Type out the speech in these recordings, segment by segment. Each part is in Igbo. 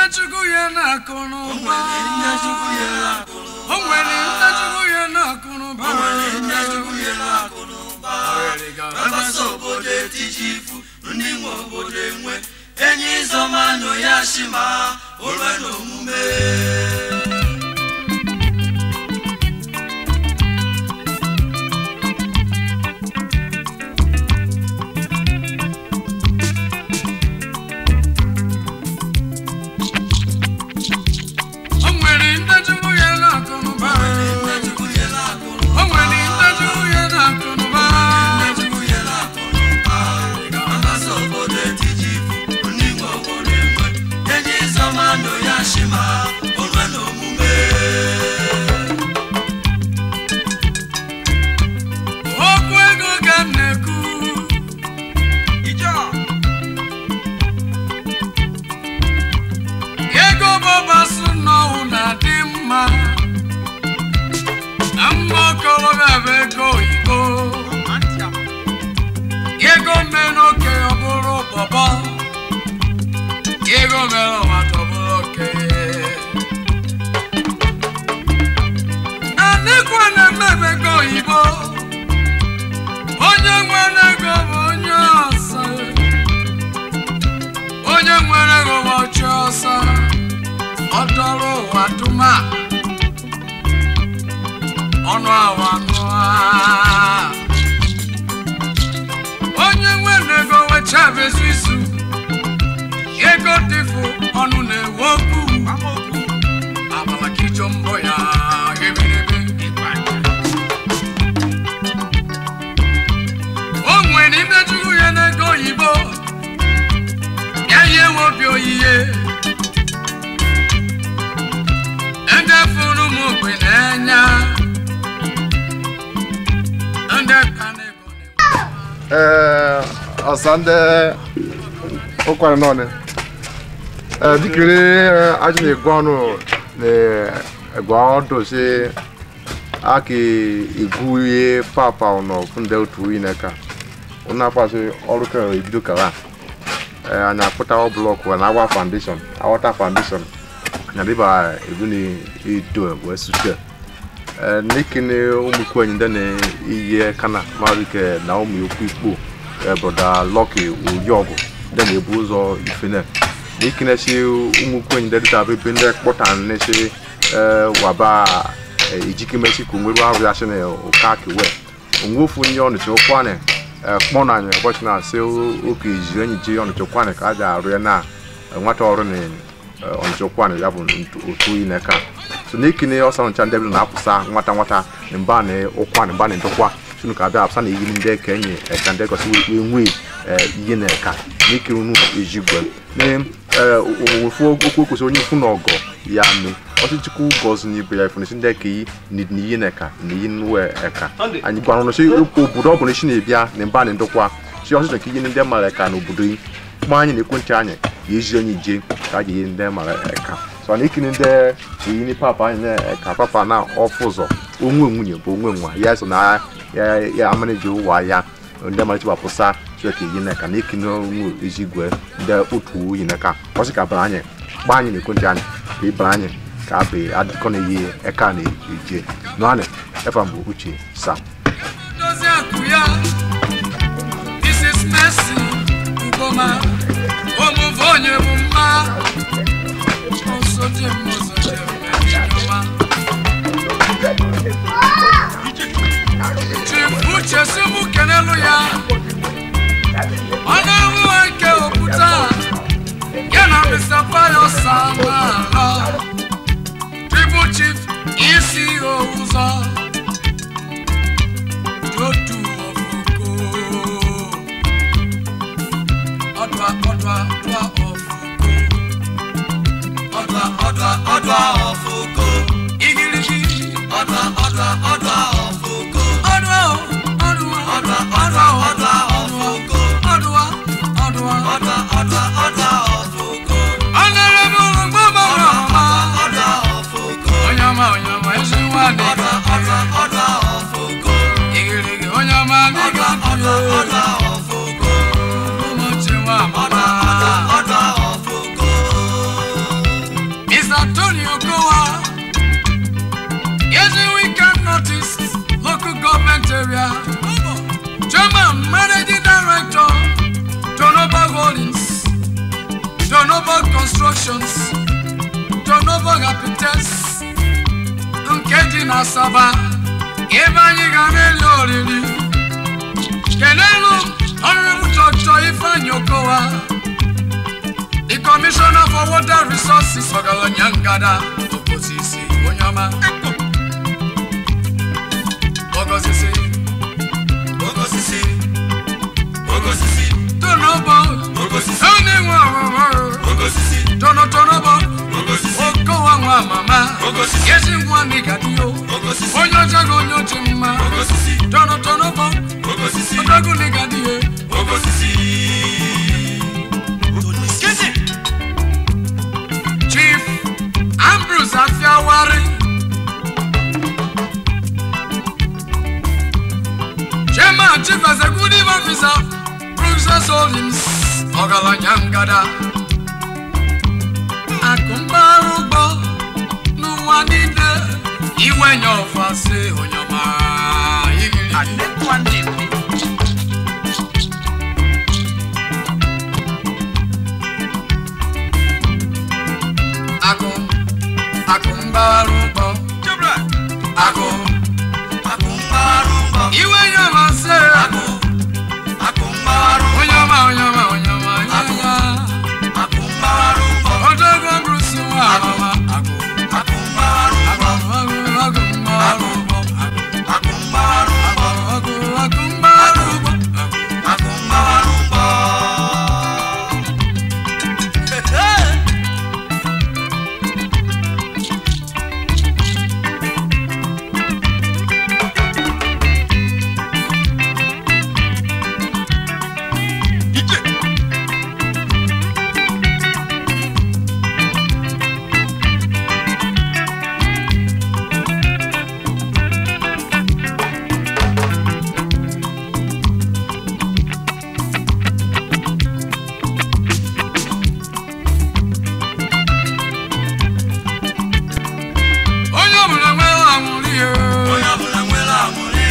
chukwu ya na-akụ n'ụba o nwere ndị chukwu ya na-akụ n'ụba agbasa obodo etiji ifu ndị nwe obodo enwe enyi zọmanụ ya shima olwe na omume o nwere ndị chukwu ya na-akụ n'ụba Nne Chukwu nyere akụrụ o nwere ndị chukwu ya na-akụ n'ụba Nne Chukwu nyere akụrụ agbasa obodo etiji ifu ndị nwe obodo enwe enyi zọmanụ ya shima olwe na omume okwu ego ka m na-ekwu ego bọbasụ n'ọwụ na-adị mma na mma okorobịa bụ ego oyibo ego mere oke ọ bụrụ bọbọ ego mere ọmata ọ bụrụ oke na nnekwu na-eme ego oyibo onye nwere ego bụ onye ọsọ onye nwere ego bụ ọchị ọsọ ọdọrọ ụwa tụma ọnụ awa nụa onye nwere ego wechabezu isu ego dịfụ ọnụ na-ewe okwu abala ka ijọ mbọ ya ebirebe o nwere imejuru ya n'ego oyibo ya ihe nwe obi oyiye ndị fụrụ m ogbe n'anya ndị ka na-ego ee ọsa ndị ụkwara nọọnị ee dịkiri ajụ na-egwu ọnụ na-egwu ọdụ si aka egwu ihe papa ụnọ funde otu uyi n'aka ụnụ akpasị ọrụ ka ebido kara ee anyị akpụta blọkụ na agwa foundation awọta foundation na dịba egwu na edo wee suche n'ikene ụmụkwu enyi ndị na-iyi kana marike na ụmụ okwu ikpo broda lọki oyiọgụ ndị na-ebu ụzọ ifene n'ikene si ụmụkwu enyi ndị dịta ebe ndị kpọta nesi waba ejikemesi ka onwere arụ ya si na ụka kewe onwe ofu nye ọnụcha ụkwanị kpọ na anyị ụbọchị na-asị oke ejiri enyi ji ọnụcha ụkwanị ka a ga-arụ ya na nwata ọrụ na ọnụcha ụkwanị ya bụ otu oyi n'aka so n'ikine ọsa ncha ndị na-apụsa nwata nwata na mba na ụkwa na mba na ndokwa sunu ka abịa apụsa na iyi ndị ka enyi eka ndị gosi wee nwee ihe na eka n'ikiri unu ejigwe ofu okwu kwesịrị onye ifu na ọgọ ya mee ọchịchịkwu gọzi n'ibe ya ifụnesi ndị ka iyi na iyi na eka na iyi nwe eka anyị gwara ụnụ si obodo ọ bụla isi na-ebịa na mba na ndokwa si ọchịchọ ka iyi ndị mara eka na obodo yi kpọọ anyị na ekwentị anyị ya ezi onye ije ka a ga-eyi ndị mara eka so na ikiri ndị eyini papa anyị na-eka papa na ọfụ ụzọ onwe nwunye bụ onwe nwa ya so na ya ya amaniji ụwa ya ndị mara chibapụsa chika eyi n'aka na ikiri onwe ezigwe ndị otu oyi n'aka ọsị ka bara anyị gbaa anyị na ekwentị anyị ka ịbara anyị ka abụ adịkọ na eyi eka na-eje nụanị efa mbụ uche sam dozie akụ ya Mrs. Mercy Ugoma omuve onye bụ mma osote m osote m enyoma Chief Uche si mụ kenelu ya ọ na-ahụ nke okwuta ya na Mr. Payo Samala Triple Chief isi ụzọ Jotu ọfụko ọdụa ọdụa ọdụa ọfụko ọdụa ọdụa ọdụa ọfụko igirigi ọdụa ọdụa ọdụa ọfụko ọdụa o, ọdụa ọdụa ọdụa ọdụa o, ọdụa ọfụko ọdụa ọdụa ọdụa ọdụa ọdụa ọfụko Honorable Mgbọmọ ọma ọdụa ọfụko onye ọma onye ọma ezi nwa dị ọdụa ọdụa ọdụa ọfụko igirigi onye ọma dịga ọdụa ọdụa ọdụa ọfụko ụmụchi nwa ọdụa amama ọdụa ọdụa ọfụko constructions Jonova Habites nke dị na Asaba ebe anyị ga na-eli oriri kelelu ọrụrụ chọchọ Ifeanyi Okowa the commissioner for water resources ọgaranya ngada okosisi onye ọma ogosisi Ogosisi, ogosisi, tonobo ogosisi, onye nwe ọhụrụ ogosisi, tonotonobo ogosisi, okowa nwa mama Ogosisi. ezi nwa nigadiyo ogosisi, onye ọcha gị onye ochi mma ogosisi, tonotonobo ogosisi, odogwu nigadiye ogosisi. Kezi. chief ambrose afiawari chairman chief executive officer princess holdings ọgaranya ngada akụmpaghara ụgbọ n'ụwa niile iwenye ọfasị onyoma igiri akụ akụmpaghara ụgbọ Jebra. akụ Akụ mgbaghara ụgbọ. iwenye ọfasị Akụ. Akụ mgbaghara ụgbọ. onye ọma onye ọma onye ọma onye ọma Akụ mgbaghara ụgbọ. Odogwu Bruce nwa amama agụ Akụ mgbaghara ụgbọ. agụ agụ agụ mgbaghara ụgbọ Akụ mgbaghara ụgbọ. agụ agụ mgbaghara ụgbọ Akụ mgbaghara ụgbọ. Ije. onye ọbụla nwere anwụrụ ihe Onye ọbụla nwere aṅụrị.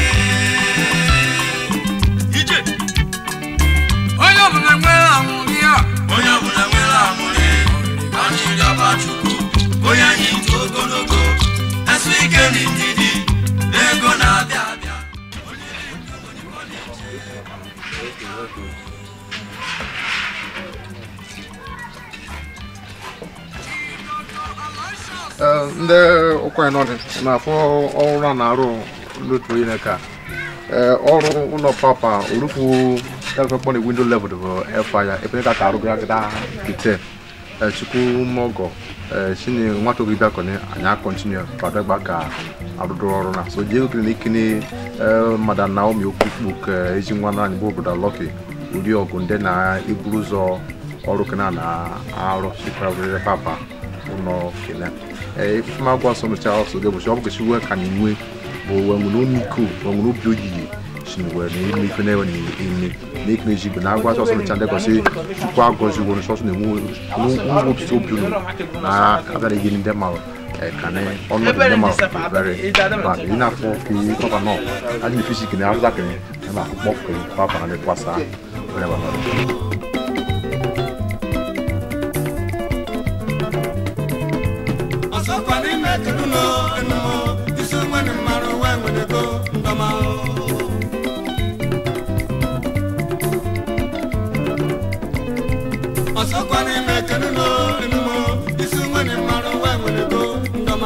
Ije. onye ọbụla nwere anwụrụ ihe Onye ọbụla nwere aṅụrị. Ka anyị rịọba Chukwu. Onye anyị ntụ ogologo. Esu ike na ndidi. Ego na-abịa abịa. Ee, ndị ụkwa nọdị na-afụ ọrụ a na-arụ n'otu onye ka ee ọrụ ụlọ papa orufu telefon na windo level bụ efa ya ebe ka ka arụgara gada kite chukwu mọgọ shine nwata obi bịakọni anyị akọntinu kwadagba ka arụdụ ọrụ na so jee okiri n'ikini madam naomi okwukwu ka ezi nwa na anyị bụ obodo lọki ụdị ọgụ ndị na-eburu ụzọ ọrụ kena na-arụ sikwara papa ụlọ kele ifema gwa nsọ mecha ọsọ dị ụbọchị ọ bụ kesi wee ka na enwe bụ wenwere onye iko wenwere obi oyiyi shinwe na ime ife na-ewe na ime na ikpe ezigbo na agwa ọsọ mecha ndekọsị chukwu agọzi were sọsọ na-enwe nwopụta obi unu na abịara ihe ndị ma kane ọnọdụ ndị ma very bad ị na-afọ ka papa nọ adị na fisik na azụza kene na akpụkpọ ka papa na lekwasa were banọrọ ọsọkwa n'ime keduno enumo isi nwere mmarụ wee nwerego ndọma ọsọkwa n'ime keduno enumo isi nwere mmarụ wee nwerego ndọma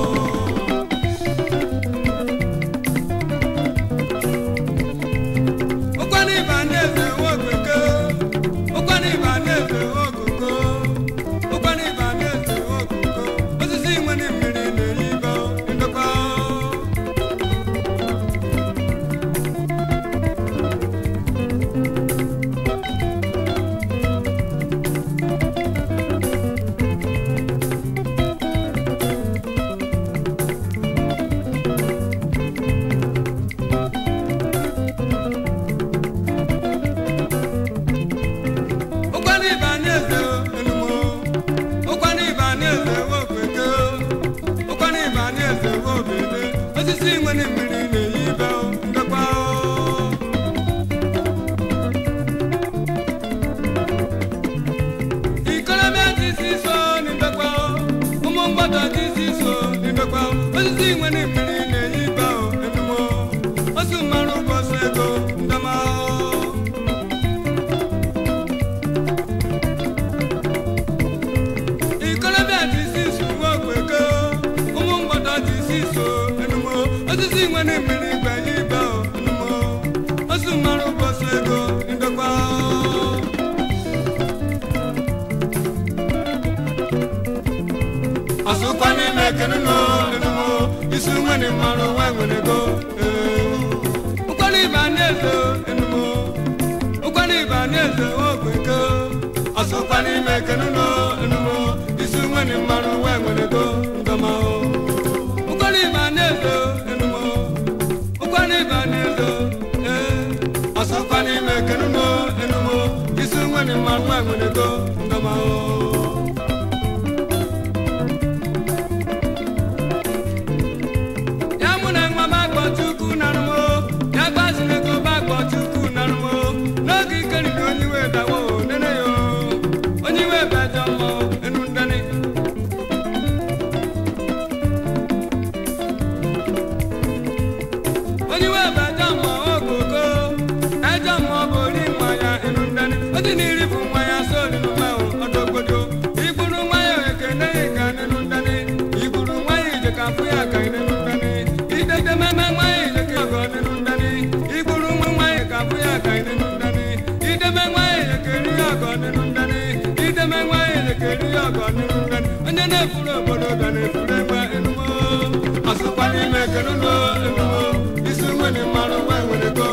ụkwana ịba na-eze nwogogo ụkwana ịba na-eze nwogogo ụkwana ịba na-eze nwogogo osisi nwere mmiri na-eyi ibo ndokwa osisi nwe na mmiri igwe ibe onumo osu mara ụbọchị ego ndokwa ọsụkwa n'ime kenuno enumo isi nwe na mara nwe nwere ego ụkwara ibe na-eze enumo ụkwara ibe na-eze ogwe ego ọsụkwa n'ime kenuno enumo isi nwe na mara nwe nwere ego ndọma ụkwara ibe na-eze enumo ụkwara ibe na-eze ee ọsụkwa n'ime kenuno enumo isi nwe na mara nwe nwere ego ndọma ya mụ na nwa m agbọ chukwu narụmo ya gbaziri ego m agbọ chukwu narụmo n'oge ikerike onye iwe dawo nene yo onye iwe bajọ mmọ enu ndani onye iwe bajọ mmọ ogogo ejọ mmọ bụ ori nwa ya enu ndani oji na iri bụ nwa ya soli n'ụma ọdọgbodo igburu nwa ya ekene ka nenu ndani igburu nwa ya ije ka mfụ ya ka nenu ndani idede meme nwa ya ije ka ọgọ nenu ndani igburu nwa nwa ya ka mfụ ya ka nenu ndani ideme nwa ya ije ka eri ọgọ nenu ndani ideme nwa ya ije ka eri ọgọ nenu ndani onye na-efuru obodo ga na-efuru egbe enumo ọsụkwa n'ime kenuno enumo isi nwere mmanụ nwa nwere go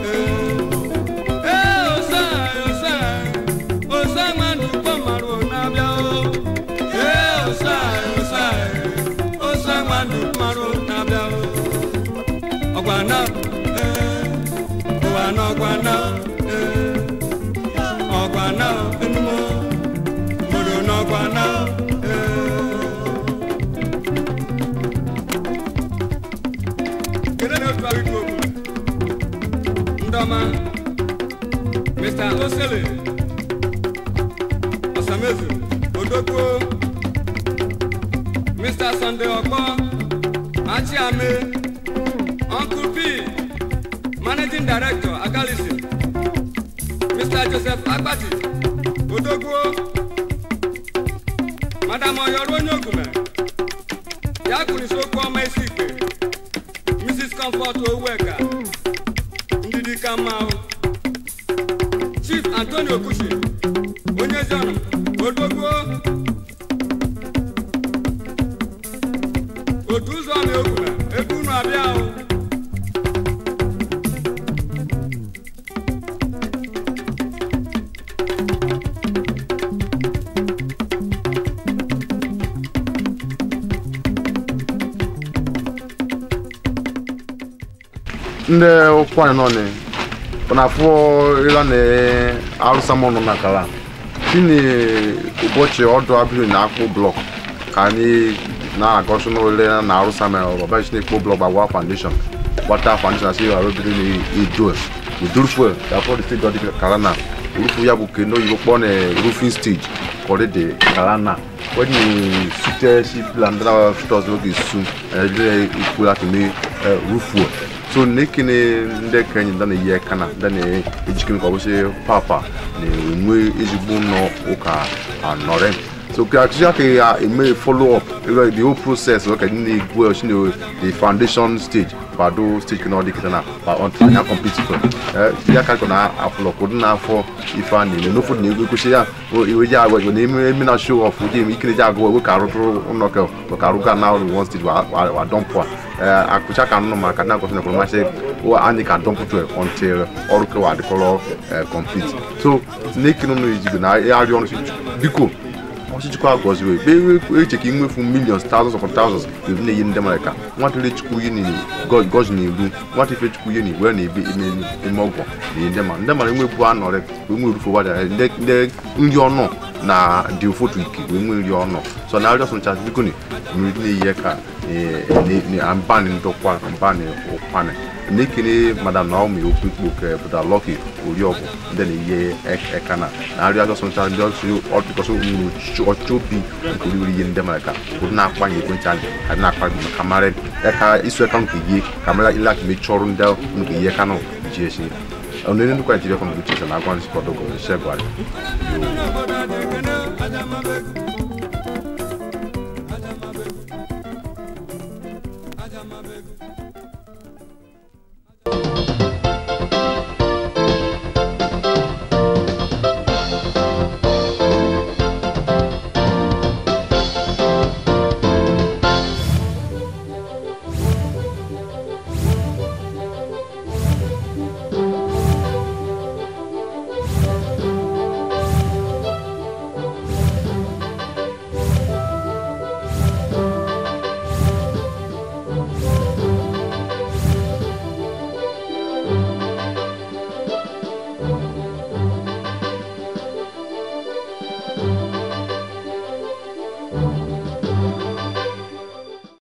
ee osa osa osa nwanne ụgbọ mara na-abịa o ee osa osa osa nwanne mara na-abịa o ọgwana ee ụwana ọgwana ee ọgwana enumo obodo n'ọgwana ee kedu na otu ahụ ikwu okwu ndọma mr osele ọsamezu odoko mr sunday ọkpọ achiame uncle p managing director agalisi mr joseph agbati odogwo madam ọyọrọ onye ogume ya kụrisokwu ọma isi ikpe mrs comfort oweka ndidi ka mma ahụ chief antonio okushi onye ziọnụ odogwo otu ụzọ ọma ogume ebe unu abịa ahụ ndị ụkwanyị nọ ni panafọ ịla na arụsamọnụ na kala tini ụbọchị ọdụ abiri na akpụ blọk ka anyị na-agọsị n'ole na arụsamọ ọbachi na ekpo blọk gbagwa foundation gbata foundation asị arụ biri na idu udurfu ya fọdụ steeti ọdị kala na urufu ya bụ ke n'oyibo kpọ na roofing stage kọrị dị kala na when you sute si plan dana fitos n'oge su ẹdịrị ikwu láti ní rúfu so n'ekene ndị kenyi ndị na-eyi aka na ndị na-ejikere ka ọ bụsị papa na-enwe ezigbo nọ ụka anọrị so ka achịcha aka ya eme follow up ebe the whole process ọ ka ndị na-egwu ọchị na the foundation stage kwado stage ka na ọ dị kịta na ba until ya complete it eh ya ka na afụlọ kwụdị n'afọ ife a na-eme n'ofu na ego ekwesị ya iwe ji agwa ego na eme eme na show off ụdị eme ikere ji agwa ego ka arụtụrụ ụlọ ka ka arụga na one stage wa wa dọmpụ a akụcha ka nnụ maka na akwụsị na kwụrụ masị anyị ka dọmpụtụ until ọrụ kewa adịkọrọ complete so n'ekene ụlọ ejigo na arịọ ọrụ biko ọchịchịkwa gọziri ebe eche ka inwefu millions thousands of thousands ebi na-eyi ndị mmadụ ka nwata ile chukwu ihe ni gọzi na-egbu nwata ife chukwu ihe ni were na-ebe ime ọgwọ na ndị mmadụ ndị mmadụ enwebu anọrị wee nwere ufe gbada ndị nri ọnụ na dị ụfọdụ ike wee nwee nri ọnụ so na arịọ sọncha biko ni mmiri na-eyi ka mbani ndọkwa mbani ụkwanị n'ekene madam naomi okpukpo ke bụda lọki oriọgwụ ndị na-eyi ekana na arịọ ajọ sọncha ndị ọtụkọsị nwuru ọchịchị obi nke oriri ihe ndị mara ka ụdị na-akpanye ekwentị anyị ka dị na-akpa maka mara eka isu eka nke ihe ka mara ile aka mechie ọrụ ndị nke ihe kanụ ji esi onye nnukwu naijiria kọmputa na agwa nzikọ dogo shegwari obodo dị ekene aja mabego